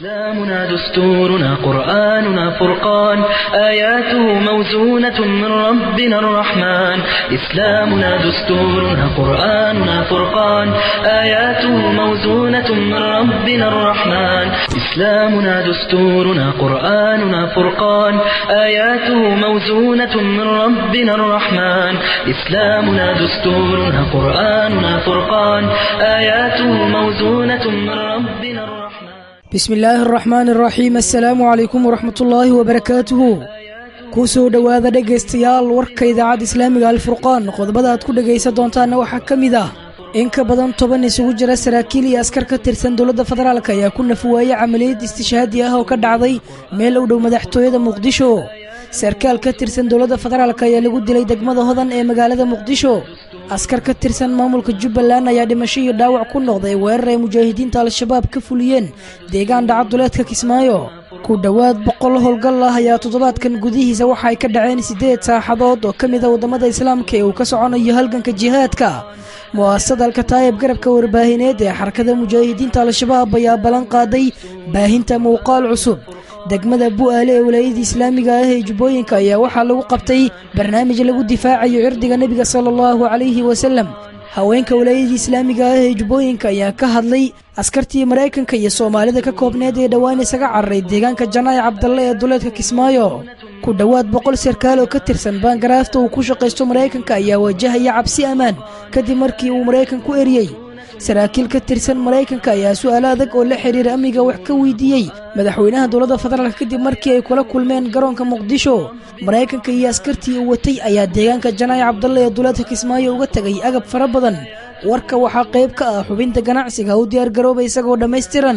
إسلامنا دستورنا قرآننا فرقان آياته موزونة من ربنا الرحمن إسلامنا دستورنا قرآننا فرقان آياته موزونة من ربنا الرحمن إسلامنا دستورنا قرآننا فرقان آياته موزونة من ربنا الرحمن إسلامنا دستورنا قرآننا فرقان آياته موزونة من ربنا الرحمن bismi illaahi araxmaan araxiim assalaamu calaykum waraxmatullaahi wabarakaatuhu kuu soo dhowaada dhegaystayaal warka idaacadda islaamiga alfurqaan qodobada aad ku dhegaysan doontaanna waxaa ka mid ah in ka badan toban isugu jira saraakiil iyo askar ka tirsan dowladda federaalk ayaa ku nafuwaayey camaliyad istishhaadi ah oo ka dhacday meel u dhow madaxtooyada muqdisho sarkaal ka tirsan dowladda federaalk ayaa lagu dilay degmada hodan ee magaalada muqdisho askar ka tirsan maamulka jubbaland ayaa dhimasho iyo dhaawac ku noqday weerar ay mujaahidiinta al-shabaab ka fuliyeen deegaan dhacaduleedka kismaayo ku dhowaad boqol howlgal ah ayaa toddobaadkan gudihiisa waxa ay ka dhaceen siddeed saaxadood oo ka mid a waddamada islaamka ee uu ka soconayo halganka jihaadka mu'asasada alkataayib garabka warbaahineed ee xarakada mujaahidiinta al-shabaab ayaa ballan qaaday baahinta muuqaal cusub degmada bu'aale ee walaayada islaamiga ah ee jubbooyinka ayaa waxaa lagu qabtay barnaamij lagu difaacayo cirdiga nebiga sala allahu calayhi wasalam haweenka walaayada islaamiga ah ee jubbooyinka ayaa ka hadlay askartii maraykanka iyo soomaalida ka koobneed ee dhowaan isaga cararay deegaanka janaa'i cabdalle ee duleedka kismaayo ku dhowaad boqol sarkaal oo ka tirsan baangaraafta uu ku shaqaysto maraykanka ayaa wajahaya cabsi ammaan kadib markii uu maraykan ku eriyey saraakiil ka tirsan maraykanka ayaa su'aalo adag oo la xiriira amniga wax ka weydiiyey madaxweynaha dowladda federaalk kadib markii ay kula kulmeen garoonka muqdisho maraykanka iyo askartii uu watay ayaa deegaanka janaa'i cabdalle ee duleedka kismaayo uga tegay agab fara badan warka waxaa qayb ka ah xubinta ganacsiga u diyaargarooba isagoo dhammaystiran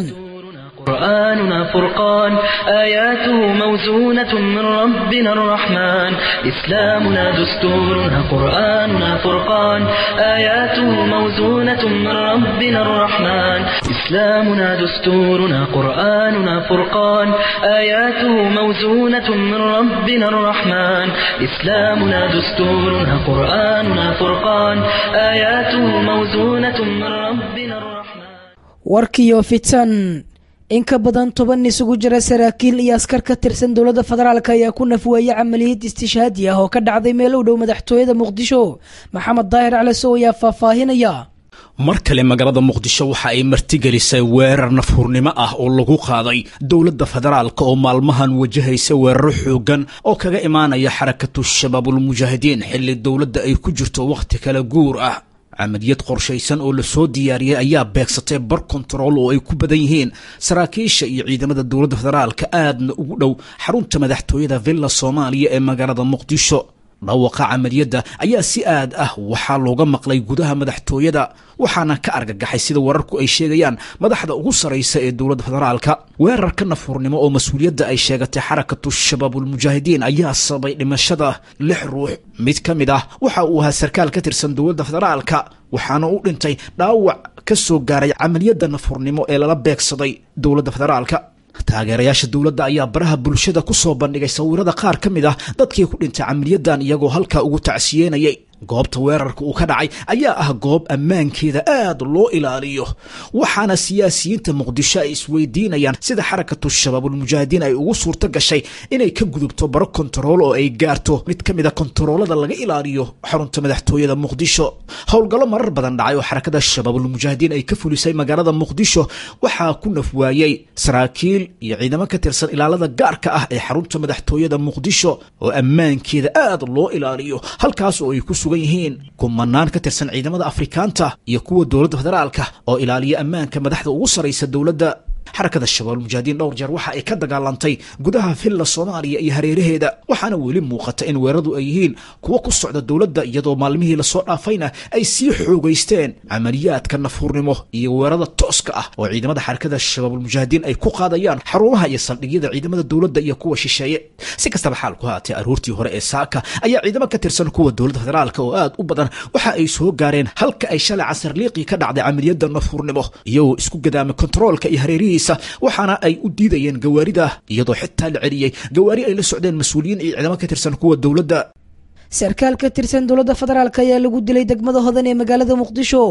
قرآننا فرقان آياته موزونة من ربنا الرحمن إسلامنا دستورنا قرآننا فرقان آياته موزونة من ربنا الرحمن إسلامنا دستورنا قرآننا فرقان آياته موزونة من ربنا الرحمن إسلامنا دستورنا قرآننا فرقان آياته موزونة من ربنا الرحمن warkiyo fitan in ka badan toban isugu jira saraakiil iyo askar ka tirsan dowladda federaalk ayaa ku nafweeyey camaliyad istishhaadi ah oo ka dhacday meel u dhow madaxtooyada muqdisho maxamed daahir calasow ayaa faahfaahinaya mar kale magaalada muqdisho waxa ay martigelisay weerar nafhurnimo ah oo lagu qaaday dowladda federaalk oo maalmahan wajahaysa weeraro xoogan oo kaga imaanaya xarakatu shabaabulmujaahidiin xilli dowladda ay ku jirto wakhti kala guur ah camaliyad qorshaysan oo lasoo diyaariyey ayaa beegsatay bar kontarool oo ay ku badan yihiin saraakiisha iyo ciidamada dowladda federaalka aadna ugu dhow xarunta madaxtooyada villa soomaaliya ee magaalada muqdisho dhawaqa camaliyadda ayaa si aad ah waxaa looga maqlay gudaha madaxtooyada waxaana ka argagaxay sida wararku ay sheegayaan madaxda ugu saraysa ee dowladda federaalka weerarka nafhurnimo oo mas-uuliyadda ay sheegatay xarakatu shabaabulmujaahidiin ayaa sababay dhimashada lix ruux mid ka mid ah waxa uu ahaa sarkaal ka tirsan dowladda federaalka waxaana u dhintay dhaawac ka soo gaaray camaliyadda nafhurnimo ee lala beegsaday dowladda federaalka taageerayaasha dowladda ayaa baraha bulshada ku soo bandhigay sawirada qaar ka mid ah dadkii ku dhintay camaliyadan iyagoo halkaa ugu tacsiyenayay goobta weerarka uu ka dhacay ayaa ah goob ammaankeeda aad loo ilaaliyo waxaana siyaasiyiinta muqdisho ay isweydiinayaan sida xarakatu shabaabulmujaahidiin ay ugu suurto gashay inay ka gudubto baro kontarool oo ay gaarto mid ka mid a kontaroolada laga ilaaliyo xarunta madaxtooyada muqdisho howlgallo marar badan dhacay oo xarakada shabaabulmujaahidiin ay ka fulisay magaalada muqdisho waxaa ku nafwaayey saraakiil iyo ciidamo ka tirsan ilaalada gaarka ah ee xarunta madaxtooyada muqdisho oo ammaankeeda aad loo ilaaliyo halkaas oo ay ku sugan yihiin kumanaan ka tirsan ciidamada afrikaanta iyo kuwa dowladda federaalka oo ilaaliya ammaanka madaxda ugu saraysa dowladda xarakada shabaabulmujaahidiin dhowr jeer waxa ay ka dagaalantay gudaha villa soomaaliya iyo hareeraheeda waxaana weli muuqata in weeraradu ay yihiin kuwo ku socda dowladda iyadoo maalmihii lasoo dhaafayna ay sii xoogaysteen camaliyaadka nafhurnimo iyo weerarada tooska ah oo ciidamada xarakada shabaabulmujaahidiin ay ku qaadayaan xarumaha iyo saldhigyada ciidamada dowladda iyo kuwa shisheeye si kastaba xaalku haatee aroortii hore ee saaka ayaa ciidamo ka tirsan kuwa dowladda federaalka oo aad u badan waxa ay soo gaareen halka ay shalay casar liiqii ka dhacday camaliyadda nafhurnimo iyagoo isku gadaamay kontaroolka iyo hareerihii waxaana ay u diidayeen gawaarida iyadoo xitaa la celiyey gawaari ay la socdeen mas-uuliyiin iyo ciidamo ka tirsan kuwa dowladda sarkaal ka tirsan dowladda federaalk ayaa lagu dilay degmada hodan ee magaalada muqdisho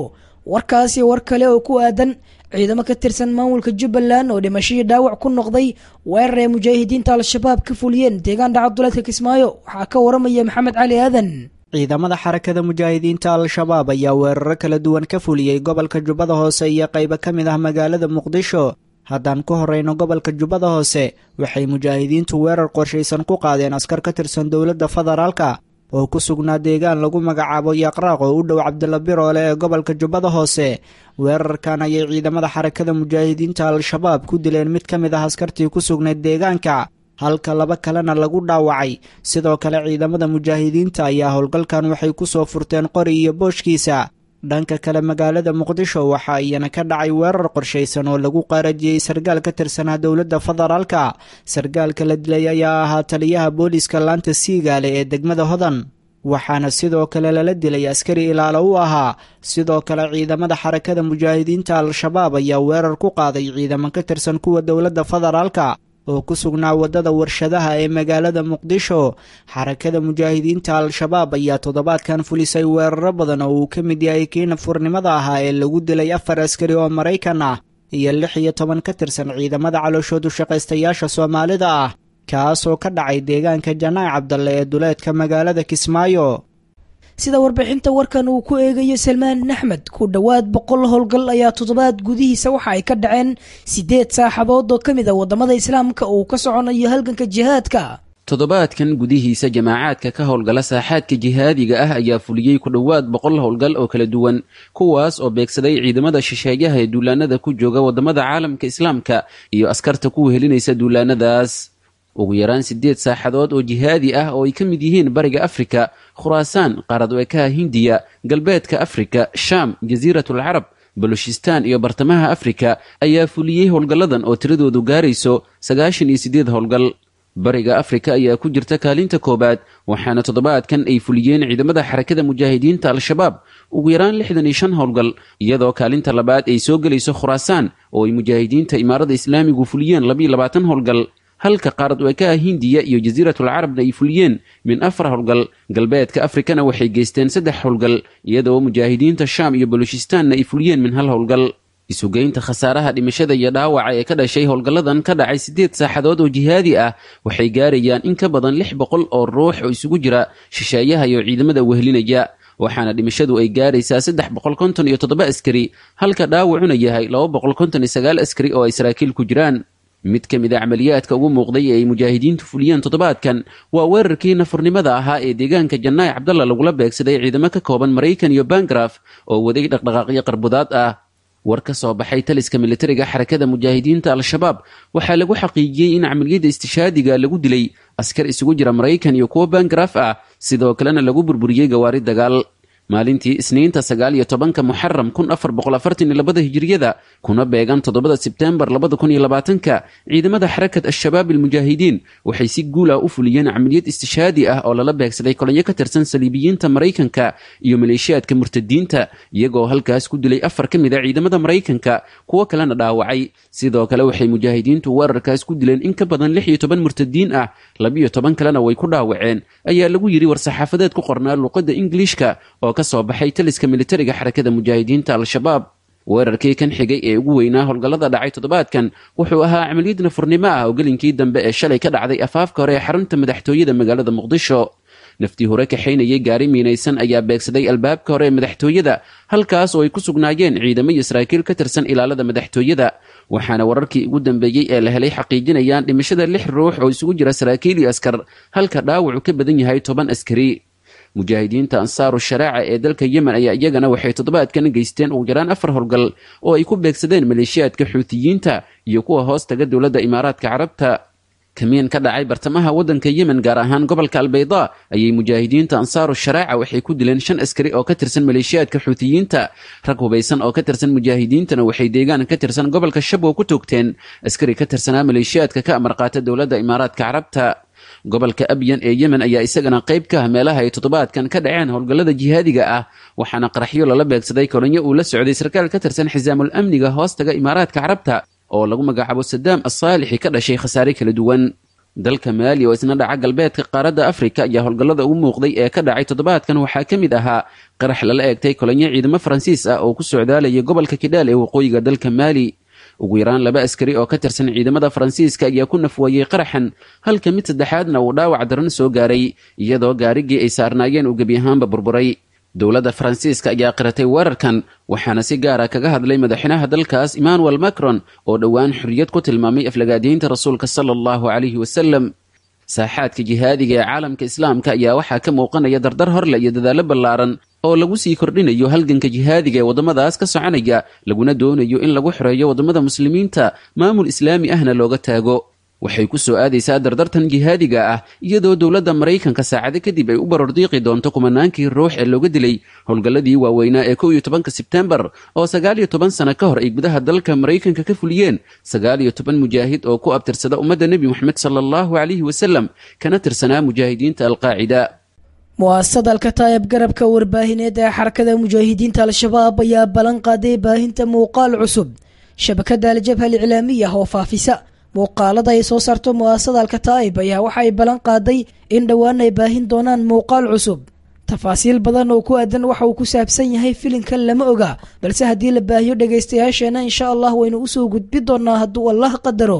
warkaasi war kale oo ku aadan ciidamo ka tirsan maamulka jubbaland oo dhimashadii dhaawac ku noqday weerar ay mujaahidiinta al-shabaab ka fuliyeen deegaan dhacaduleedka kismaayo waxaa ka waramaya maxamed cali aadan ciidamada xarakada mujaahidiinta al-shabaab ayaa weeraro kala duwan ka fuliyey gobolka jubbada hoose iyo qaybo ka mid ah magaalada muqdisho haddaan ku horeyno gobolka jubbada hoose waxay mujaahidiintu weerar qorshaysan ku qaadeen askar ka tirsan dowladda federaalka oo ku sugnaa deegaan lagu magacaabo yaqraaq oo u dhow cabdilla biroole ee gobolka jubbada hoose weerarkan ayay ciidamada xarakada mujaahidiinta al-shabaab ku dileen mid ka mid ah askartii ku sugnayd deegaanka halka laba kalena lagu dhaawacay sidoo kale ciidamada mujaahidiinta ayaa howlgalkan waxay ku soo furteen qori iyo booshkiisa dhanka kale magaalada muqdisho waxaa iyana ka dhacay weerar qorshaysan oo lagu qaarajiyey sargaal ka tirsanaa dowladda federaalka sargaalka la dilay ayaa ahaa taliyaha booliiska laanta siigaale ee degmada hodan waxaana sidoo kale lala dilay askari ilaalo u ahaa sidoo kale ciidamada xarakada mujaahidiinta al-shabaab ayaa weerar ku qaaday ciidamo ka tirsan kuwa dowladda federaalka oo ku sugnaa waddada warshadaha ee magaalada muqdisho xarakada mujaahidiinta al-shabaab ayaa toddobaadkan fulisay weeraro badan oo uu ka mid yahay kii nafurnimada ahaa ee lagu dilay afar askari oo maraykan ah iyo lix iyo toban ka tirsan ciidamada calooshoodu shaqaystayaasha soomaalida ah kaasoo ka dhacay deegaanka janaac cabdalle ee duleedka magaalada kismaayo sida warbixinta warkan uu ku eegayo salmaan axmed ku dhowaad boqol howlgal ayaa toddobaad gudihiisa waxa ay ka dhaceen siddeed saaxabood oo ka mid a waddamada islaamka uu ka soconayo halganka jihaadka toddobaadkan gudihiisa jamaacaadka ka howlgala saaxaadka jihaadiga ah ayaa fuliyey ku dhowaad boqol howlgal oo kala duwan kuwaas oo beegsaday ciidamada shisheeyaha ee duulaanada ku jooga waddamada caalamka islaamka iyo askarta ku wehelinaysa duulaanadaas ugu yaraan siddeed saaxadood oo jihaadi ah oo ay ka mid yihiin bariga afrika khuraasaan qaaradweekaha hindiya galbeedka afrika shaam jasiiratul carab balushistaan iyo bartamaha afrika ayaa fuliyey howlgalladan oo tiradoodu gaarayso sagaashan iyo siddeed howlgal bariga afrika ayaa ku jirta kaalinta koowaad waxaana toddobaadkan ay fuliyeen ciidamada xarakada mujaahidiinta al-shabaab ugu yaraan lixdan iyo shan howlgal iyadoo kaalinta labaad ay soo gelayso khuraasaan oo ay mujaahidiinta imaarada islaamigu fuliyeen labiyo labaatan howlgal halka qaarad weekaha hindiya iyo jasiiratul carabna ay fuliyeen min afar howlgal galbeedka afrikana waxay geysteen saddex howlgal iyadoo mujaahidiinta shaam iyo balushistaanna ay fuliyeen min hal howlgal isugeynta khasaaraha dhimashada iyo dhaawaca ee ka dhashay howlgalladan ka dhacay siddeed saaxadood oo jihaadi ah waxay gaarayaan in ka badan lix boqol oo ruux oo isugu jira shisheeyaha iyo ciidamada wehlinaya waxaana dhimashadu ay gaaraysaa saddex boqol konton iyo toddoba askari halka dhaawacuna yahay laba boqol konton iyo sagaal askari oo ay saraakiil ku jiraan mid ka mid a camaliyaadka ugu muuqday ee ay mujaahidiintu fuliyeen toddobaadkan waa weerarkii nafurnimada ahaa ee deegaanka jannaay cabdalla lagula beegsaday ciidamo ka kooban maraykan iyo bangaraf oo waday dhaqdhaqaaqyo qarbudaad ah war ka soo baxay taliska militariga xarakada mujaahidiinta al-shabaab waxaa lagu xaqiijiyey in camaliyadda istishaadiga lagu dilay askar isugu jira maraykan iyo kuwo bangaraf ah sidoo kalena lagu burburiyey gawaari dagaal maalintii isniinta sagaal iyo tobanka muxaram kun afar boqol afartan iyo labada hijiriyada kuna beegan toddobada sebteembar labada kun iyo labaatanka ciidamada xarakat al-shabaab almujaahidiin waxay si guul ah u fuliyeen camaliyad istishaadi ah oo lala beegsaday kolonyo ka tirsan saliibiyiinta maraykanka iyo maleeshiyaadka murtadiinta iyagoo halkaas ku dilay afar ka mid a ciidamada maraykanka kuwo kalena dhaawacay sidoo kale waxay mujaahidiintu weerarkaas ku dileen in ka badan lix iyo toban murtadiin ah labiyo toban kalena way ku dhaawaceen ayaa lagu yidhi war-saxaafadeed ku qornaa luuqadda ingiliishka oo ka soo baxay taliska militariga xarakada mujaahidiinta al-shabaab weerarkii kan xigay ee ugu weynaa howlgallada dhacay toddobaadkan wuxuu ahaa camaliyad nafurnimo ah oo gelinkii dambe ee shalay ka dhacday afaafka hore ee xarunta madaxtooyada magaalada muqdisho naftii hore kaxaynayay gaari miinaysan ayaa beegsaday albaabka hore ee madaxtooyada halkaas oo ay ku sugnaayeen ciidamo iyo saraakiil ka tirsan ilaalada madaxtooyada waxaana wararkii ugu dambeeyey ee la helay xaqiijinayaan dhimashada lix ruux oo isugu jira saraakiil iyo askar halka dhaawacu ka badan yahay toban askari mujaahidiinta ansaaru sharaaca ee dalka yemen ayaa iyagana waxay toddobaadkan geysteen ugu yaraan afar howlgal oo ay ku beegsadeen maleeshiyaadka xuutiyiinta iyo kuwa hoos taga dowladda imaaraadka carabta kamiin ka dhacay bartamaha waddanka yemen gaar ahaan gobolka albaydaa ayay mujaahidiinta ansaaru sharaaca waxay ku dileen shan askari oo ka tirsan maleeshiyaadka xuutiyiinta rag hubaysan oo ka tirsan mujaahidiintana waxay deegaan ka tirsan gobolka shabwa ku toogteen askari ka tirsanaa maleeshiyaadka ka amar qaata dowladda imaaraadka carabta gobolka abyan ee yemen ayaa isagana qayb ka ah meelaha ay toddobaadkan ka dhaceen howlgallada jihaadiga ah waxaana qaraxyo lala beegsaday kolonyo uu la socday sarkaal ka tirsan xisaamul amniga hoostaga imaaraadka carabta oo lagu magacaabo sadaam asaalixi ka dhashay khasaare kala duwan dalka maali oo isna dhaca galbeedka qaaradda afrika ayaa howlgallada ugu muuqday ee ka dhacay toddobaadkan waxaa ka mid ahaa qarax lala eegtay kolonyo ciidamo faransiis ah oo ku socdaalaya gobolka kidhaal ee waqooyiga dalka maali ugu yaraan laba askari oo ka tirsan ciidamada faransiiska ayaa ku nafwaayey qaraxan halka mid saddexaadna uu dhaawac daran soo gaaray iyadoo gaarigii ay saarnaayeen uu gebi ahaanba burburay dowladda faransiiska ayaa qiratay weerarkan waxaana si gaara kaga hadlay madaxweynaha dalkaas emmanuel macron oo dhowaan xorriyad ku tilmaamay aflagaadiyiinta rasuulka sala allahu calayhi wasalam saaxaadka jihaadiga ee caalamka islaamka ayaa waxaa ka muuqanaya dardar horle iyo dadaallo ballaaran oo lagu sii kordhinayo halganka jihaadiga ee waddamadaas ka soconaya laguna doonayo in lagu xoreeyo waddamada muslimiinta maamul islaami ahna looga taago waxay ku soo aadaysaa dardartan jihaadiga ah iyadoo dowladda maraykanka saacado kadib ay u barordiiqi doonto kumanaankii ruux ee looga dilay howlgalladii waaweynaa ee kow iyo tobanka sebtembar oo sagaal iyo toban sano ka hor ay gudaha dalka maraykanka ka fuliyeen sagaal iyo toban mujaahid oo ku abtirsada ummadda nebi moxamed sala allahu calayhi wasalam kana tirsanaa mujaahidiinta alqaacida mu'asasada alkataayab garabka warbaahineed ee xarakada mujaahidiinta al-shabaab ayaa ballan qaaday baahinta muuqaal cusub shabakada aljabha aliclaamiya oo faafisa muuqaalada ay soo saarto mu'asasada alkataa'ib ayaa waxa ay ballan qaaday in dhowaan ay baahin doonaan muuqaal cusub tafaasiil badan oo ku aadan waxa uu ku saabsan yahay filinkan lama oga balse haddii la baahiyo dhegaystayaasheena insha allah waynu usoo gudbi doonaa hadduu allah qadaro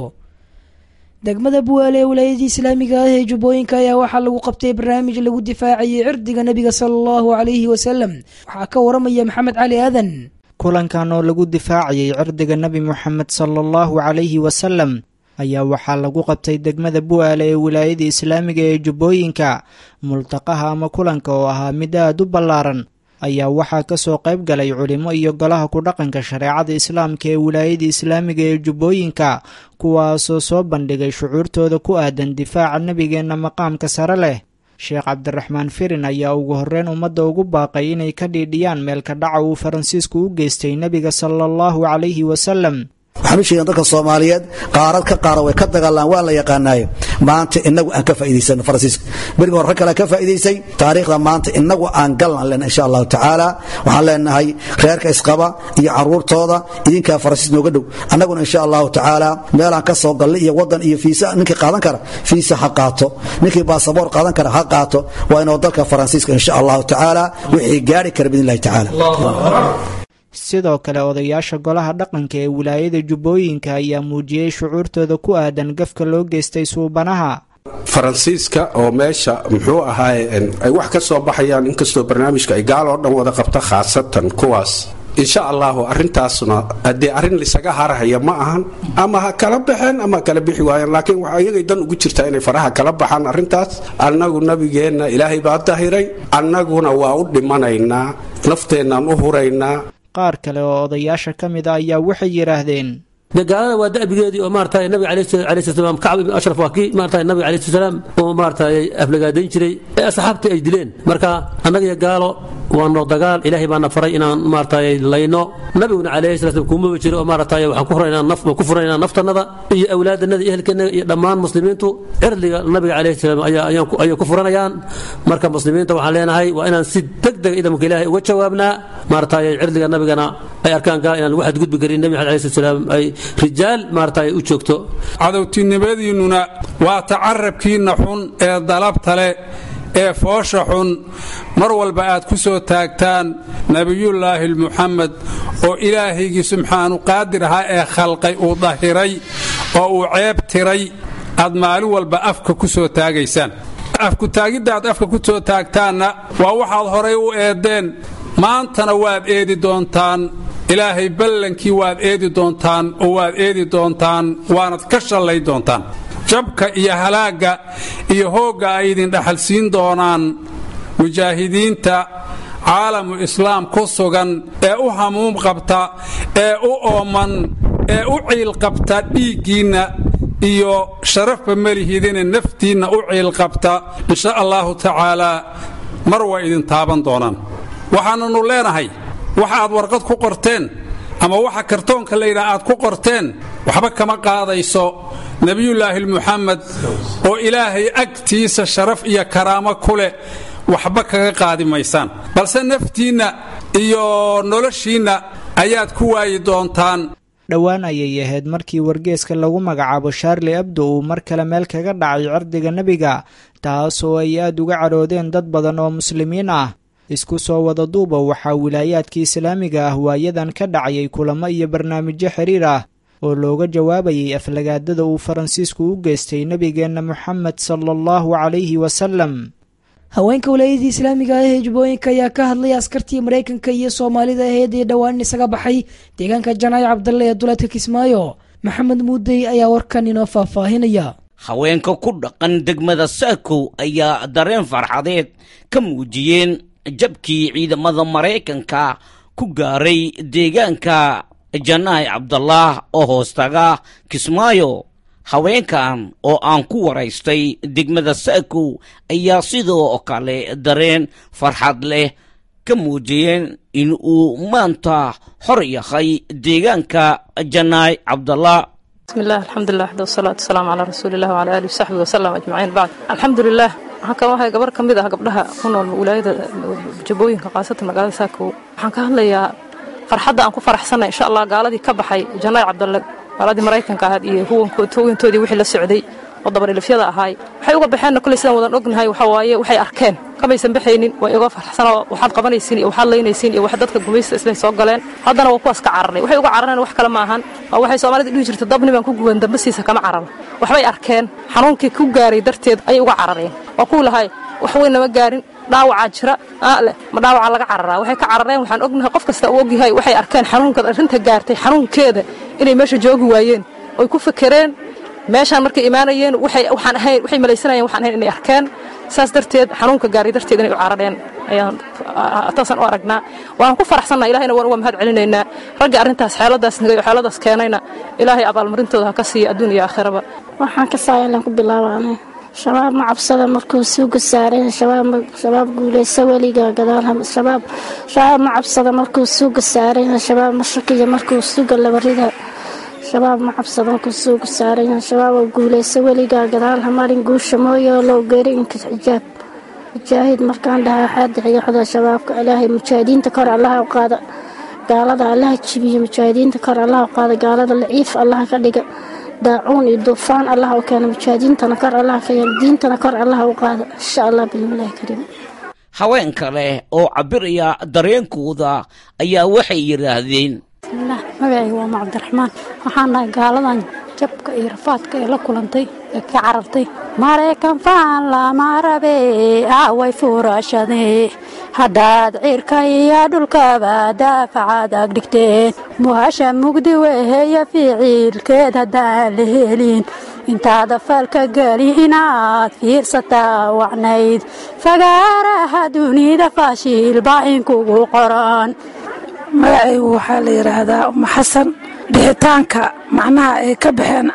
degmada buwaale ee wilaayadii islaamiga ah ee jubbooyinka ayaa waxaa lagu qabtay barnaamij lagu difaacayay cirdiga nebiga sala allahu calayhi wasalam waxaa ka waramaya maxamed cali aadan kulankan oo lagu difaacayay cirdiga nebi moxamed sala allahu calayhi wasalam ayaa waxaa lagu qabtay degmada bu'aale ee wilaayada islaamiga ee jubbooyinka multaqaha ama kulanka oo ahaa mid aad u ballaaran ayaa waxaa ka soo qayb galay culimo iyo golaha ku dhaqanka shareecada islaamka ee wilaayada islaamiga ee jubbooyinka kuwaasoo soo bandhigay shucuurtooda ku aadan difaaca nebigeenna maqaamka sare leh sheekh cabdiraxmaan firin ayaa ugu horreyn ummadda ugu baaqay inay ka dhiidhiyaan meelka dhaca uu faransiisku u geystay nebiga sala allahu calayhi wasalam waxaan u sheegen dadka soomaaliyeed qaarad ka qaara way ka dagaalaan waa la yaqaanaaye maanta inagu aan ka faa'idaysano faransiiska beriga hore rag kale ka faa'idaysay taariikhda maanta inagu aan galan lena insha allahu tacaala waxaan leenahay reerka isqaba iyo caruurtooda idinkaa faransiis nooga dhow annaguna insha allahu tacaala meelaan ka soo gallay iyo wadan iyo fiisa ninkii qaadan kara fiisa ha qaato ninkii baasaboor qaadan kara ha qaato waa inuu dalka faransiiska insha allahu tacaala wixii gaari kara biidn illahi tacaala sidoo kale odayaasha golaha dhaqanka ee wilaayada jubbooyinka ayaa muujiyey shucuurtooda ku aadan gafka loo geystay suubanaha faransiiska oo meesha muxuu ahaaye ay wax ka soo baxayaan inkastoo barnaamijka ay gaal oo dhan wada qabta khaasatan kuwaas insha allahu arintaasna haddee arrin lisaga harahaya ma ahan ama ha kala baxeen ama ha kala bixi waayeen laakiin waxa iyagay dan ugu jirtaa inay faraha kala baxaan arrintaas annagu nabigeenna ilaahay baa dahiray annaguna waa u dhimanaynaa nafteennan u huraynaa qaar kale oo odayaasha ka mid a ayaa waxay yidhaahdeen dee gaalada waa da'bigeedii oo maarata nabiga alayhi salaam kacb ibn ashraf waa kii maarata nabiga alayhi salaam oo maarata aflagaadayn jiray ee asxaabtii ay dileen marka annaga iyo gaalo waa noo dagaal ilaahay baana faray inaan maarata layno nabiguna alayhi salatu kuumaba jiro oo maarata waxaan ku furaynaa naf ku furaynaa naftanada iyo awlaadanada iyo ehelkeena iyo dhammaan muslimiintu cirdiga nabiga alayhi salaam ayaa ayay ku furanayaan marka muslimiinta waxaan leenahay waa inaan si degdeg idamka ilaahay uga jawaabnaa maarata cirdiga nabigana ay arkaan gaal inaan lagu xadgudbi karin nabi maxamed alayhi salaam ay rijaal maarata ay u joogto cadowtinimadiinnuna waa tacarabkiinna xun ee dalabta leh ee foosha xun mar walba aad ku soo taagtaan nebiyullaahi muxamed oo ilaahaygii subxaanu qaadir ahaa ee khalqay uu dahiray oo uu ceeb tiray aad maalin walba afka ku soo taagaysaan afkutaagidda aad afka ku soo taagtaanna waa waxaad horay u eeddeen maantana waad eedi doontaan ilaahay ballankii waad eedi doontaan oo waad eedi doontaan waanad ka shallay doontaan jabka iyo halaagga iyo hoogga ay idin dhaxalsiin doonaan mujaahidiinta caalamu islaam ku sugan ee u hamuum qabta ee u ooman ee u ciilqabta dhiiggiinna iyo sharafba melihidine naftiinna u ciilqabta insha allahu tacaalaa mar waa idin taaban doonaan waxaananu leenahay waxa aad warqad ku qorteen ama waxa kartoonka layidhaha aad ku qorteen waxba kama qaadayso nebiyullaahi muxamed oo ilaahay agtiisa sharaf iyo karaamo ku leh waxba kaga qaadi maysaan balse naftiinna iyo noloshiinna ayaad ku waayi doontaan dhowaan ayay ahayd markii wargeeska lagu magacaabo sharli abdo uu mar kale meel kaga dhacay cirdiga nebiga taasoo ay aad uga cadhoodeen dad badan oo muslimiin ah isku soo wada duuba waxaa wilaayaadka islaamiga ah waayadan ka dhacayay kulamo iyo barnaamijyo xiriir ah oo looga jawaabayay aflagaadada uu faransiisku u geystay nebigeenna moxamed sala allahu calayhi wasalam haweenka walaayadii islaamiga ah ee jubbooyinka ayaa ka hadlay askartii maraykanka iyo soomaalida aheyd ee dhowaan isaga baxay deegaanka janaac cabdalle ee duleedka kismaayo maxamed muudey ayaa warkan inoo faahfaahinaya haweenka ku dhaqan degmada saakow ayaa dareen farxadeed ka muujiyeen jabkii ciidamada maraykanka ku gaaray deegaanka janaahi cabdalaah oo hoostaga kismaayo haweenkan oo aan ku waraystay degmada saakow ayaa sidoo kale dareen farxad leh ka muujiyeen in uu maanta xor yahay deegaanka janaahi cabdallah bismillaah alxamdulilah waxda wasalaatu wasalaamu calaa rasuulilah wcala aalihi wasaxbihi wasalam ajmaciin bacd alxamdulilah waxaan ka wahay gabar ka mid ah gabdhaha ku nool wilaayada jabooyinka khaasatan magaalada saakow waxaan ka hadlayaa farxadda aan ku faraxsanay insha allah gaaladii ka baxay janaay cabdalle gaaladii maraykanka ahayd iyo huwantoodii wixii la socday oo dabarilifyada ahaay waxay uga baxeenna koley sidaan wadan ognahay waxaa waaye waxay arkeen kamaysan baxaynin way iga farxsanoo waxaad qabanaysiin iyo waxaad laynaysiin iyo wax dadka gumaysta islay soo galeen haddana waa kuwaas ka cararnay waxay uga carareen wax kale ma ahan waa waxay soomaalida dhihi jirta dabni baan ku guban dambasiisa kama cararo waxbay arkeen xanuunkii ku gaaray darteed ayay uga carareen waa kuwii lahay wax weyn nama gaarin dhaawacaa jira leh ma dhaawacaa laga cararaa waxay ka carareen waxaan ognahay qof kasta uu ogyahay waxay arkeen xanuunka arrinta gaartay xanuunkeeda inay meesha joogi waayeen oy ku fekereen meeshaan markay imaanayeen waxaan ahayn waxay malaysanayeen waxaan ahayn inay arkeen saas darteed xanuunka gaaray darteed inay u carareen ayaan taasaan u aragnaa waan ku faraxsannaha ilahayna waan uga mahad celinaynaa ragga arrintaas xeeladaas nagay oo xeeladaas keenayna ilaahay abaalmarintooda ha ka siiya adduun iyo aakhiraba waxaan ka saayalan ku bilaabaanay shabaab ma cabsada markuu suuga saareen shabaab guuleysa weliga gadaalshabaab shabaab ma cabsada markuu suuga saareen shabaab ma shakiya markuu suuga labarida shabaab ma cabsada markuu suuga saareen shabaab oo guuleysa weliga gadaal hamarin guusha mooyo low geeri inka xijaab mujaahid markaan dhaha waxaa dixiya xoda shabaabka ilaahay mujaahidiinta kor allaha u qaada gaalada allaha jibiya mujaahidiinta kor allaha u qaada gaalada laciif allaha ka dhiga daacuun iyo duufaan allah u keena mujaahidiintana kor allah ka yeel diintana kor allah u qaada insha allah bismillahi kariim haween kale oo cabiraya dareenkooda ayaa waxay yidhaahdeen bismillaah magacayga waa macabdiraxmaan waxaan nahay gaaladan jabka iyo rafaadka ee la kulantay ee ka carartay maraykan faan lama rabe away fuurashade haddaad cirka iyo dhulkaba daafacaad ag dhigteen muhasha mugdi weheya ficiilkeed haddaan la helin intaada falka geli inaad fiirsataa wacnayd fagaaraha dunida faashiil baa inkugu qoran magacaygu waxaa la yidhaahdaa uma xasan bixitaanka macnaha ay ka baxeen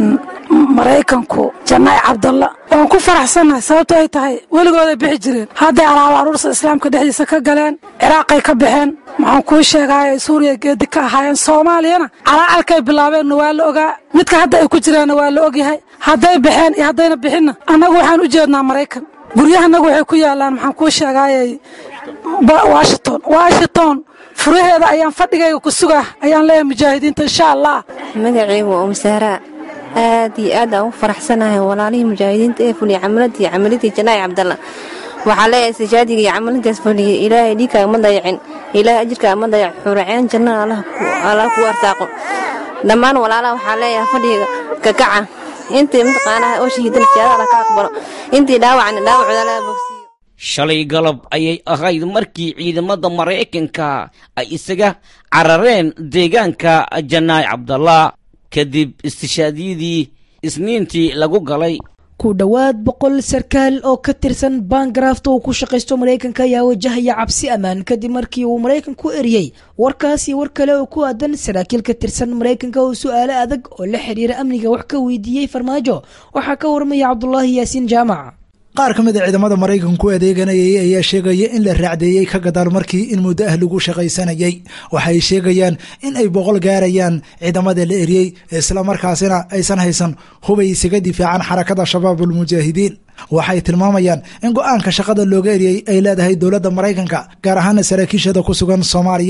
maraykanku janaay cabdalla waan ku faraxsannahay sababto ay tahay weligooday bixi jireen hadday alaaba aruursa islaamka dhexdiisa ka galeen ciraaqay ka baxeen maxaan kuu sheegaaye suuriya geedi ka ahaayeen soomaaliyana calaacalkay bilaabeenna waa la ogaa midka hadda ay ku jiraanna waa la ogyahay hadday baxeen iyo haddayna bixinna annagu waxaan u jeednaa maraykan guryahanagu waxay ku yaalaan maxaan kuu sheegaaye washington washington furaheeda ayaan fadhigayga ku sugaa ayaan leeyahay mujaahidiinta insha allah magacaygu waa umsaaraa aad iyo aad aan u faraxsanahay walaalihii mujaahidiinta ee fuliyay camaladii camaladii janaa'i cabdalla waxaa leeyahay sijaadiga iyo camalintaas fuliyey ilaahay dhiigkaaga ma dayacin ilaahay ajirkaaga ma dayac xuraceen jannada allah kuu arsaaqo dhammaan walaalaha waxaa leeyahay fadhiga kakaca intii mataqaanaha oo shahiidana siyaada allah ka aqbalo intii dhaawacana dhaawacooda laga bogsiyo shalay galab ayay ahayd markii ciidamada maraykanka ay isaga carareen deegaanka janaay cabdallah kadib istishaadiyadii isniintii lagu galay ku dhowaad boqol sarkaal oo ka tirsan baangarafta uu ku shaqaysto maraykanka ayaa wajahaya cabsi ammaan kadib markii uu maraykanku eriyey warkaas iyo war kale oo ku aadan saraakiil ka tirsan maraykanka oo su-aalo adag oo la xiriira amniga wax ka weydiiyey farmaajo waxaa ka warmaya cabdulaahi yaasiin jaamac qaar ka mid a ciidamada maraykanku adeeganayay ayaa sheegaya in la raacdeeyey ka gadaal markii in muddo ah lagu shaqaysanayay waxay sheegayaan in ay boqol gaarayaan ciidamada la eriyey islamarkaasina aysan haysan hubay isaga difaacaan xarakada shabaabul mujaahidiin waxay tilmaamayaan in go-aanka shaqada looga eriyey ay leedahay dowladda maraykanka gaar ahaana saraakiishada ku sugan soomaaliya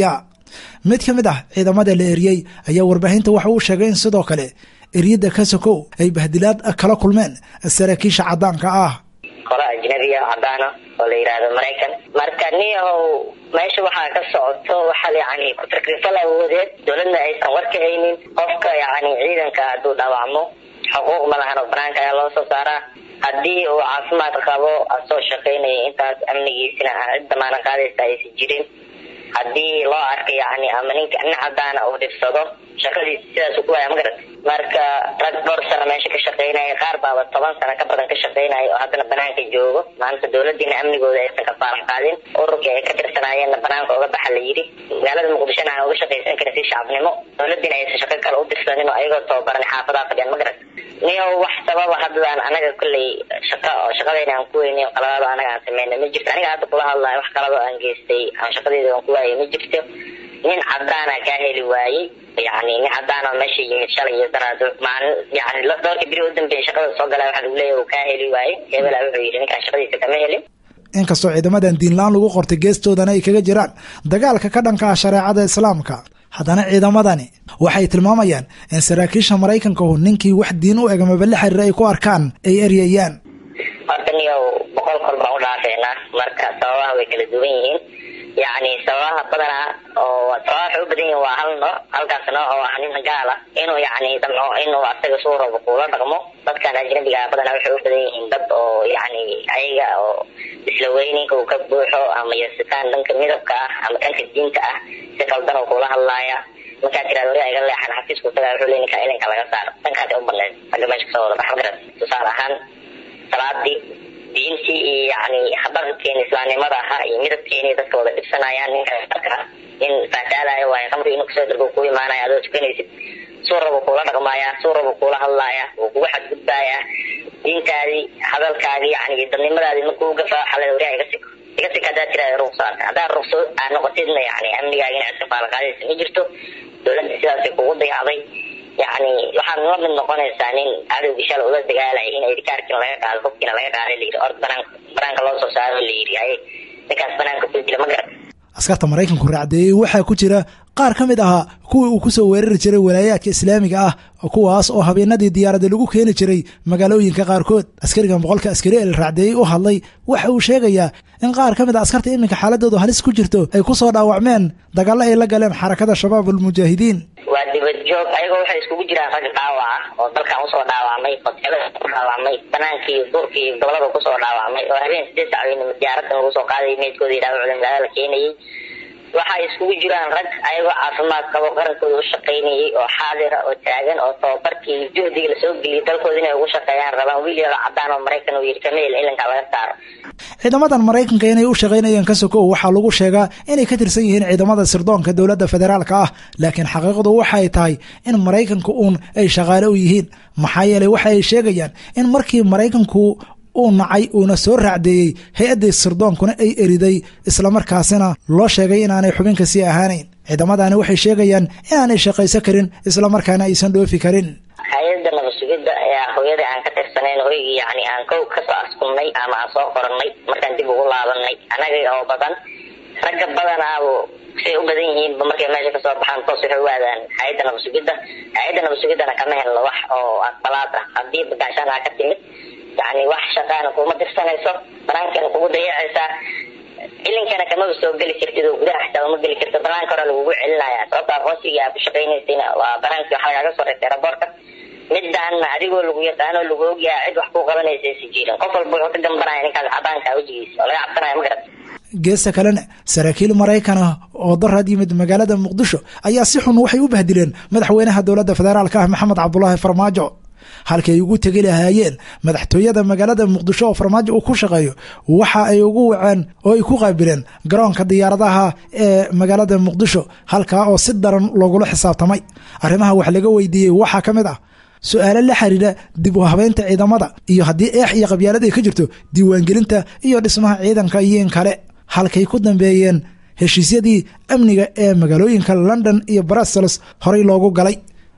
mid ka mid ah ciidamada la eriyey ayaa warbaahinta waxa uu sheegay in sidoo kale eryada kasokow ay bahdilaad kala kulmeen saraakiisha caddaanka ah qolo ajnabiya cadaana oo la yidhaahdo maraykan marka niyahow meesha waxaa ka socoto waxaa yani ku-takrifal awoodeed dowladna aysan war ka haynin qofka yani ciidanka hadduu dhaawacmo xuquuq ma lahan oo banaanka ayaa loo soo saaraa haddii uu caafimaad qabo asoo shaqaynaya intaas amnigiisina aan cid damaana qaadaysa aysan jirin haddii loo arka yani ama ninka nin cadaana uu dhibsado shaqadiisa sidaasu ku waaya ma garat marka rag dhowr sano meesha ka shaqaynaya qaar baaba toban sano ka badan ka shaqaynaya oo haddana banaanka joogo maanta dowladiina amnigooda aysan ka faaran qaadin ururkii ay ka tirsanaayeenna banaanka uga baxa la yidhi magaalada muqdishona aan uga shaqaysan karin si shacabnimo dowladiina aysan shaqo kale u dirsanin oo ayagoo tababaran xaafadaha fadhiyaan ma garat niyo wax sababa haddadaan anaga kolley shaqa oo shaqadayna aan ku weynay qaladaado anaga aan sameynay ma jirto aniga hadda kula hadlayo wax qalado aan geystay aan shaqadayda aan ku waayay ma jirto nin cadaana kaa heli waayey yani nin cadaana meesha yimid shalay iyo daraad maalin yani dhowrka biri u dambeeyay shaqada soo galaa waxaa lagu leeyahy uu kaa heli waayey hebela wuxuu yidhi ninkaan shaqadiisa kama helin inkastoo ciidamadan diinla-aan lagu qortay geestoodana ay kaga jiraan dagaalka ka dhanka ah shareecada islaamka haddana ciidamadani waxay tilmaamayaan in saraakiisha maraykankahu ninkii wax diin u eg maba la xiriira ay ku arkaan ay eryayaan horta niyow boqol kol baan u dhaafeynaa marka sababaha way kala duwan yihiin yani sababaha badanaa oo sababaha waxay u badan yihiin waa hal nooc halkaas nooc oo ah nin gaala inuu yani damco inuu asaga suu rabo kuula dhaqmo dadkan ajnabiga badanaa waxay u badan yihiin dad oo yani ayaga oo isla weyninka uu ka buuxo ama yasitaan dhanka midabka ah ama dhanka diinta ah si qaldan oo kula hadlaaya markaa tiraad wari iga leexan xafiisku tagaa wuxuu le ninka ilinka laga saaro dhankaasay u badneed ragga meesha kasoo wada baxa magarat tusaale ahaan salaadii diintii iyo yani habaqadkeeni islaamnimada ahaa iyo midabkeeni dadka wada dhibsanayaan ninka marka in faataalayo waayo qamri inuu kasoo dargo ku imaanaya adoo tukanaysid suu rabo kuula dhaqmaaya suu rabo kuula hadlaaya wuu kugu xadgudbaaya diintaadii hadalkaagii yani dadnimadaadii markuu gafa xalay wariyaa iga siko iga sik haddaa tiraada ruqsaarka haddaa ruqso aad noqotidna yani amnigaagina iska faalaqaadaysa ma jirto dowladda sidaasay kugu dayacday yani waxaad la mid noqonaysaa nin cadowgii shala ula dagaalaya in idikaarkiina laga qaado hubkiina laga qaada layidhi or banaan banaanka loo soo saaro layidhi ay ninkaas banaanka ku jira ma garan askarta maraykanku raacdeeyey waxaa ku jira qaar ka mid ahaa kuwii uu ku soo weerari jiray walaayaadka islaamiga ah kuwaas oo habeenadii diyaaradda lagu keeni jiray magaalooyinka qaarkood askarigan boqolka askari ee la raacdeeyey u hadlay waxa uu sheegayaa in qaar ka mid a askarta iminka xaaladoodu halis ku jirto ay ku soo dhaawacmeen dagaallo ay la galeen xarakada shabaab almujaahidiin waa dibad joog ayagoo waxay iskugu jiraan rag dhaawaca oo dalkan usoo dhaawacmay hoteelada ku dhaawacmay banaankii duurkii gobolada kusoo dhaawacmay oo habeen sideed sacweynima diyaaradan lagu soo qaaday meydkooda iyo dhaawacooda magaalada la keenayay waxay iskugu jiraan rag ayagoo caafimaad qabo qarankooda u shaqaynayay oo xaadira oo taagan oo tababarkii juhdiga lasoo geliyay dalkooda inay ugu shaqeeyaan rabaan wiil yaro cadaan oo maraykan uu yidhi kameel ilanka laga saaro ciidamadan maraykanka inay u shaqaynayeen ka sokow waxaa lagu sheegaa inay ka tirsan yihiin ciidamada sirdoonka dowladda federaalka ah laakiin xaqiiqdu waxay tahay in maraykanka uun ay shaqaale u yihiin maxaa yeelay waxa ay sheegayaan in markii maraykanku uu nacay uuna soo raacdeeyey hay-addii sirdoonkuna ay eriday islamarkaasina loo sheegay inaanay xubinka sii ahaanayn ciidamadani waxay sheegayaan inaanay shaqaysan karin islamarkaana aysan dhoofi karin hay-adda nabadsugidda ee hooyada aan ka tirsanayn hoygii yani aan kow kasoo askumnay ama aan soo qorannay markaan dib ugu laabanay annaga oo badan ragga badanaabo say u badan yihiinba markay meesha kasoo baxaan toos waxay u aadaan hay-adda nabadsugidda hay-adda nabadsugiddana kama helno wax oo aqbalaad ah haddii bagaashaan aa ka timid yani wax shaqaana kuma dirsanayso banaankana kugu dayacaysaa ilinkana kamaba soo geli kartid oo gudaha xitaa uma geli kartid banaanka hore lagugu celinaya sababta aqoonsigii aad ku shaqaynaysayna waa banaankii waxa lagaaga soo reebtay raboorka midaana adigoo lagu yaqaano lagu ogyaha cid wax ku qabanaysa si jirin qof walba wuxuu ka gambanaya ninkaas cadaanka wejigiisa oo laga cabsanaya ma garat geesta kalena saraakiil maraykan ah oo daraad yimid magaalada muqdisho ayaa si xun waxay u bahdileen madaxweynaha dowladda federaalka ah maxamed cabdulaahi farmaajo halkii ay ugu tegi lahaayeen madaxtooyada magaalada muqdisho oo farmaajo uu ku shaqeeyo waxa ay ugu waceen oo ay ku qaabileen garoonka diyaaradaha ee magaalada muqdisho halkaa oo si daran loogula xisaabtamay arrimaha wax laga weydiiyey waxaa ka mid ah su-aalo la xiriira dib u habeynta ciidamada iyo haddii eex iyo qabyaalad ay ka jirto diiwaangelinta iyo dhismaha ciidanka iyo in kale halkay ku dambeeyeen heshiisyadii amniga ee magaalooyinka london iyo brussels horey loogu galay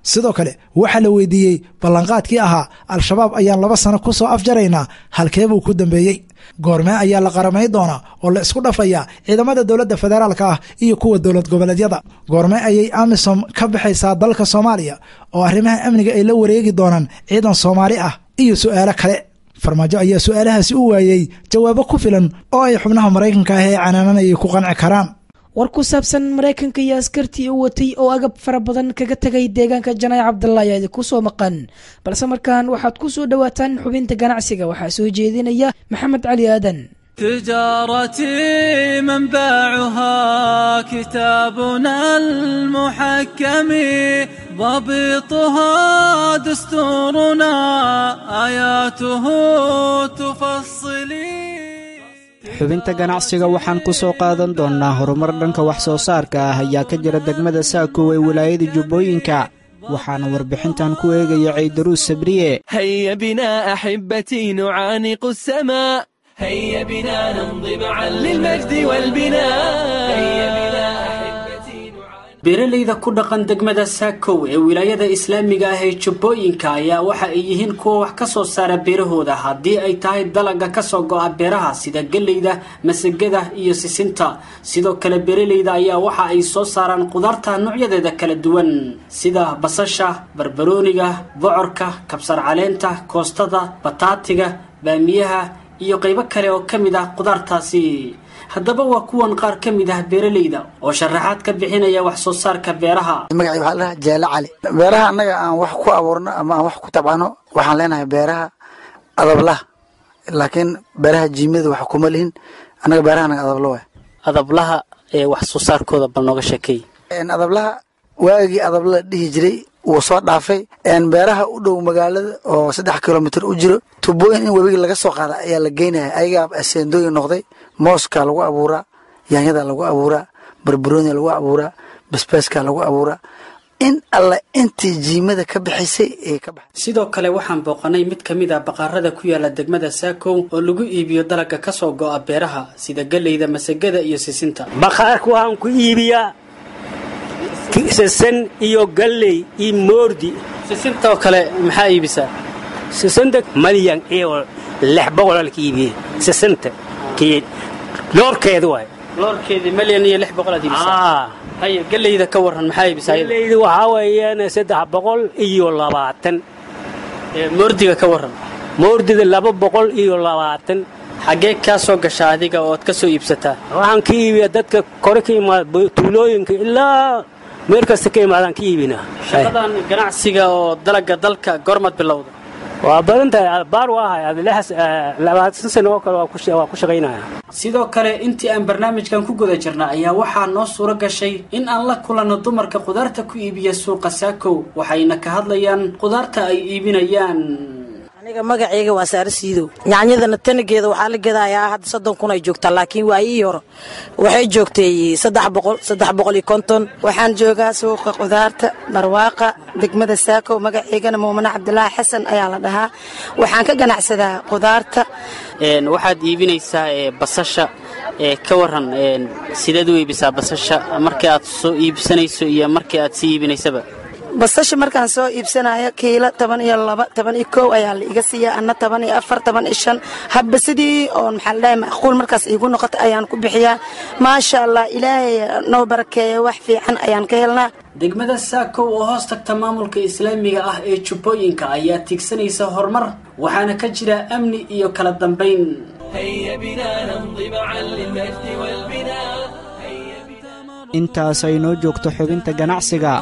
sidoo kale waxaa la weydiiyey ballanqaadkii ahaa al-shabaab ayaan laba sano ku soo afjaraynaa halkee buu ku dambeeyey goormee ayaa la qaramay doonaa oo la isku dhafayaa ciidamada dowladda federaalka ah iyo kuwa dowlad goboleedyada goormee ayay amisom ka baxaysaa dalka soomaaliya oo arrimaha amniga ay la wareegi doonaan ciidan soomaali ah iyo su'aalo kale farmaajo ayaa su'aalahaasi u waayey jawaabo ku filan oo ay xubnaha maraykanka ah ee canaananayay ku qanci karaan war ku saabsan maraykanka iyo askartii u watay oo agab fara badan kaga tegay deegaanka janay cabdalla ayaa idinku soo maqan balse markaan waxaad ku soo dhowaataan xubinta ganacsiga waxaa soo jeedinaya maxamed cali aadan تجارتي منبعها كتابنا المحكم ضبطها دستورنا آياته تفصلي xubinta ganacsiga waxaan ku soo qaadan doonnaa horumar dhanka wax soo saarka ah ayaa ka jira degmada saakow ee wilaayada jubbooyinka waxaana warbixintan ku eegaya caydaruus sabriye هيا بنا أحبتي نعانق السماء هيا بنا نمضي معا للمجد والبناء هيا بنا beeralayda ku dhaqan degmada saakow ee wilaayada islaamiga ah ee jubbooyinka ayaa waxa ay yihiin kuwa wax ka soo saara beerahooda haddii ay tahay dalaga kasoo go-a beeraha sida geleyda masagada iyo sisinta sidoo kale beeralayda ayaa waxa ay soo saaraan qudaarta noocyadeeda kala duwan sida basasha barbarooniga bocorka kabsar caleenta koostada bataatiga baamiyaha iyo qaybo kale oo ka mid ah qudaartaasi haddaba waa kuwan qaar ka mid ah beeralayda oo sharaxaad ka bixinaya wax soo saarka beeraha magacii waxaa ladhaha jeele cali beeraha annaga aan wax ku abuurno ama aan wax ku tabcano waxaan leenahay beeraha adablah laakiin beeraha jiimada wax kuma lihin annaga beeraha anaga adablo waay adablaha ee wax soo saarkooda bal nooga sheekeey adablaha waagii adabla la dhihi jiray wuu soo dhaafay beeraha u dhow magaalada oo saddex kilomitr u jiro tubooyin in webiga laga soo qaada ayaa la geynaya ayagaa aseendooyin noqday mooska lagu abuuraa yaanyada lagu abuuraa barbaronia lagu abuuraa basbaaska lagu abuuraa in alla intii jiimada ka bixisay ee ka baxay sidoo kale waxaan booqanay mid ka mid ah baqaarada ku yaala degmada saakow oo lagu iibiyo dalagga kasoo go'a beeraha sida geleyda masagada iyo sisinta bakhaarka waxaan ku iibiyaa sisin iyo galley iyo moordi sisintoo kale maxaa iibisaa sisinta malyan iyo lix boqolal ka iibiye sisinta kii loorkeeda waay loorkeedii malyan iyo lix boqol aad iibisaa haye geleyda ka waran maxaa iibisaa galleyda waxaa weeyaan saddex boqol iyo labaatan moordiga ka waran moordida laba boqol iyo labaatan xaggee kaa soo gashaa adiga ood ka soo iibsataa waxaan ka iibiyaa dadka kore ka imaada tuulooyinka ilaa meel kasta ka imaadaan ka iibinaa shaqadan ganacsiga oo dalagga dalka goormaad bilowda waa badan tahay baar waa ahay labaatan sano oo kale waa ku shaqaynaya sidoo kale intii aan barnaamijkan ku guda jirna ayaa waxaa noo suuro gashay in aan la kulanno dumarka qudaarta ku iibiya suuqa saakow waxayna ka hadlayaan qudaarta ay iibinayaan aniga magaceyga waa saare siidow yaanyadana tanageeda waxaa la gadayaa hadda soddon kun ay joogtaa laakiin waayii hore waxay joogtay saddex boqol saddex boqol iyo konton waxaan joogaa suuqa qudaarta barwaaqa degmada saakow magaceygana muumane cabdilaahi xasan ayaa la dhahaa waxaan ka ganacsadaa qudaarta waxaad iibinaysaa basasha ka waran sideed u iibisaa basasha markii aad soo iibsanayso iyo markii aad sii iibinaysaba basasha markaan soo iibsanayo kiilo toban iyo laba toban iyo kow ayaa la iga siiya anna toban iyo afar toban iyo shan habba sidii oon maxaa ladhahay macquul markaas iigu noqota ayaan ku bixiyaa maasha allah ilaahay noo barakeeya wax fiican ayaan ka helnaa degmada saakow oo hoos tagta maamulka islaamiga ah ee jubbooyinka ayaa tiigsanaysa horumar waxaana ka jira amni iyo kala dambayn intaas ay noo joogto xubinta ganacsiga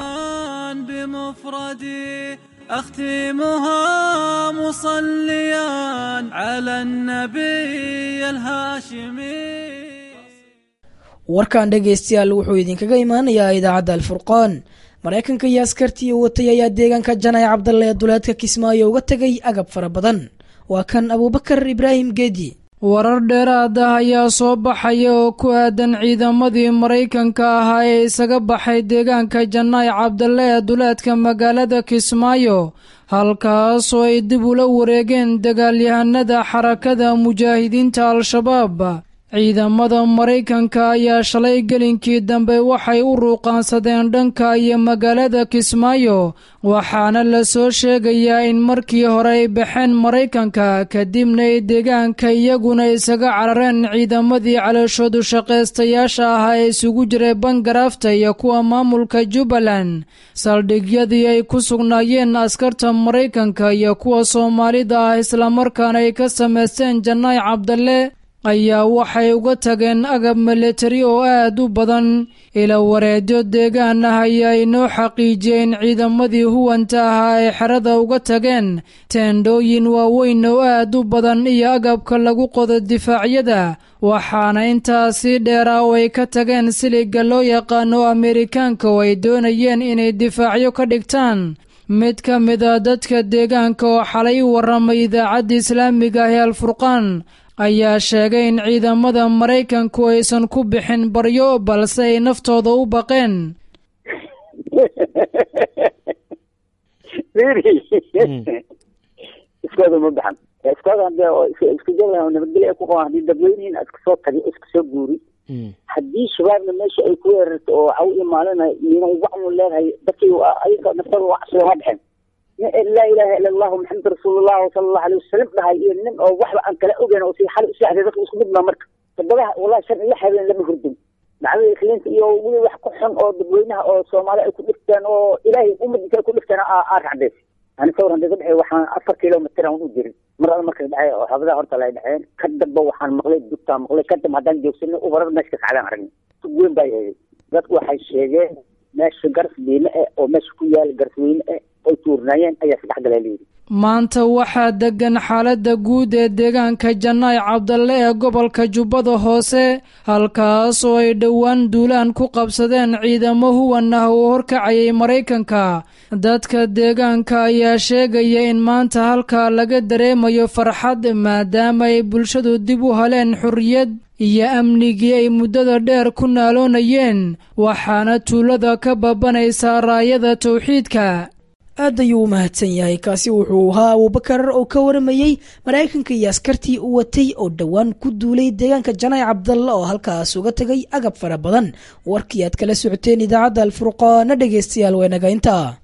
بمفردي أختمها مصليا على النبي الهاشمي warkan dhegaystayaal wuxuu idinkaga imaanayaa idaacadda alfurqaan maraykanka iyo askartii watay ayaa deegaanka janay cabdalle ee duleedka kismaayo uga tegay agab fara badan waa kan abuubakar ibraahim geedi warar dheeraad ah ayaa soo baxaya oo ku aadan ciidamadii maraykanka ahaa ee isaga baxay deegaanka jannaay cabdalle ee duleedka magaalada kismaayo halkaasoo ay dib ula wareegeen dagaalyahanada xarakada mujaahidiinta al-shabaab ciidamada maraykanka ayaa shalay gelinkii dambe waxay u ruuqaansadeen dhanka iyo magaalada kismaayo waxaana la soo sheegayaa in markii hore ay baxeen maraykanka kadibna ay deegaanka iyaguna isaga carareen ciidamadii calooshoodu shaqaystayaasha ahaa ee isugu jiray bangarafta iyo kuwa maamulka jubbaland saldhigyadii ay ku sugnaayeen askarta maraykanka iyo kuwa soomaalida ah islamarkaana ay ka samaysteen jannaay cabdalle ayaa waxay uga tageen agab milatari oo aad u badan ila wareedyo deegaan ah ayaa inoo xaqiijiyeen ciidamadii huwanta ahaa ay xerada uga tageen teendhooyin waaweyn oo aad u badan iyo agabka lagu qodo difaacyada waxaana intaasii dheeraa oo ay ka tageen siliga loo yaqaano amerikaanka oo ay doonayeen inay difaacyo ka dhigtaan mid ka mid a dadka deegaanka oo xalay u warramay idaacadda islaamiga ah ee alfurqaan ayaa sheegay in ciidamada maraykanku aysan ku bixin baryo balse ay naftooda u baqeen iskooda ma baxan iskooda hadee oo isku jooga nabadgelyo ay ku qabaan haddii dadweynihiin iska soo tagay iska soo guuri haddii shabaabna meesha ay ku weerarto oo caw iyo maalina iyona wacnu leedahay dadkii ayaga naftooda waa casriga ma dhexen laa ilaaha ila allahu maxamed rasuulullah sala allahu alayh wasalam dhahay iyo nin oo waxba aan kala ogeyn oo si xal u seexday dadka isku mid maa marka toddobaha wallahi shan iyo habeen lama hurdin dacwada ikliinta iyo weli wax ku xun oo dadweynaha oo soomaali ay ku dhigteen oo ilaahay ummadinka ay ku dhigteen aa racdeys ani sawir hadii ka dhexey waxaan afar kilomitr aan u jirin mar alla markay dhacay oo xabadaha horta lay dhaceen ka damba waxaan maqlay dugtaa maqlay ka damba haddaan joogsanay ubarar meesha kasacdaan aragnay sug weyn baa eegay dadku waxay sheegeen meesha garas diime eh oo meesha ku yaala garsweyne eh oy tuurnaayeen ayaa saddex galaa layidhi maanta waxaa degan xaaladda guud ee deegaanka jannaay cabdalle ee gobolka jubbada hoose halkaas oo ay dhowaan duulaan ku qabsadeen ciidamo huwan ah oo horkacayay maraykanka dadka deegaanka ayaa sheegaya in maanta halkaa laga dareemayo farxad maadaama ay bulshadu dib u heleen xorriyad iyo amnigii ay muddada dheer ku naaloonayeen waxaana tuulada ka babanaysaa raayada tawxiidka aad ayuu u mahadsan yahay kaasi wuxuu ahaa abuubakar oo ka waramayey maraykanka iyo askartii u watay oo dhowaan ku duulay deegaanka janaac cabdalla oo halkaas uga tegay agab fara badan warkii aad kala socoteen idaacadda alfurqaana dhegaystayaal weenagaynta